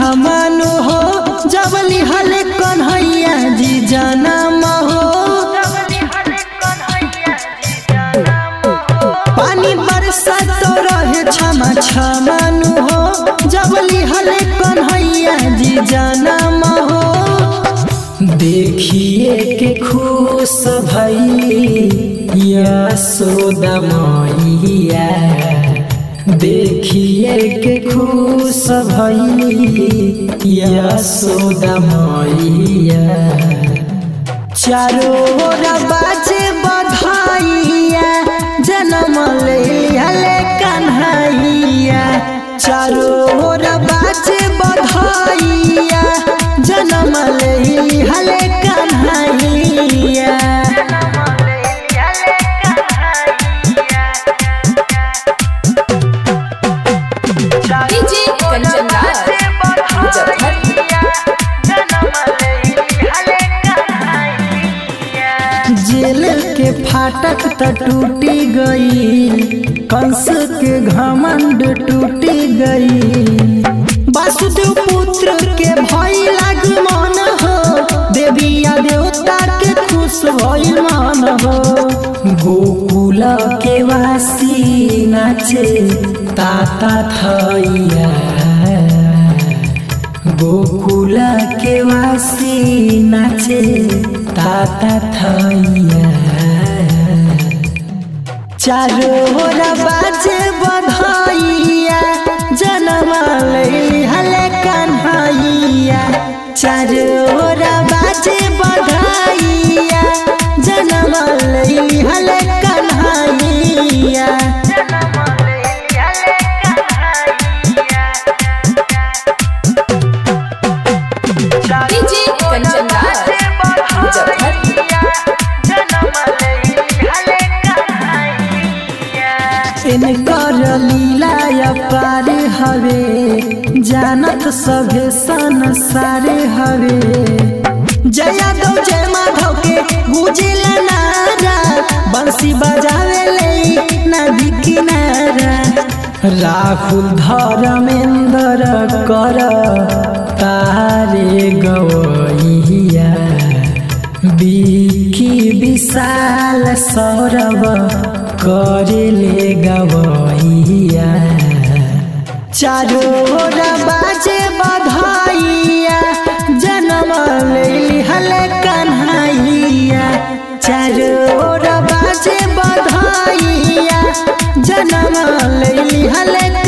छमानु हो जबली हले कन्हैया जी जनम हो पानी बरसा तो रहे क्षमा छमानु हो जबली हले कन्हैया जी जनम हो देखिए के खुश भई यशोदा मैया देखिए के खुश भई यशोदा मैया चारों ओर बाजे बधाइया जन्म ले हले कन्हैया चारों ओर बाजे बधाइया जन्म ले हले कन्हैया डीजे कंचन राज मुजफ्फर जेल के फाटक त टूटी गई कंस के घमंड टूटी गई वासुदेव पुत्र के भई लाग मन हो देविया देवता के खुश भई मन हो गोकुल के वासी नाचे ताता थैया गोकुल के वासी नाचे ताता थैया चारो ओर बाजे बधाइया जनम लैली हले कन्हैया चारो ओर बाजे बधाइया जनम लैली हले कन्हैया डीजे कंचन राज मुजफ्फर इनकर लीला अपार हवे जानत सभे संसार हवे जया दो जय माधव के गुजिला नारा बंसी बजावे ले नदी किनारा राहुल धर्मेंद्र कर तारे गवैया बिकी विशाल सौरभ करेले गवैया चारो ओर बाजे बधाइया जनम लैली हले कन्हैया चारो ओर बाजे बधाइया जनम लैली हले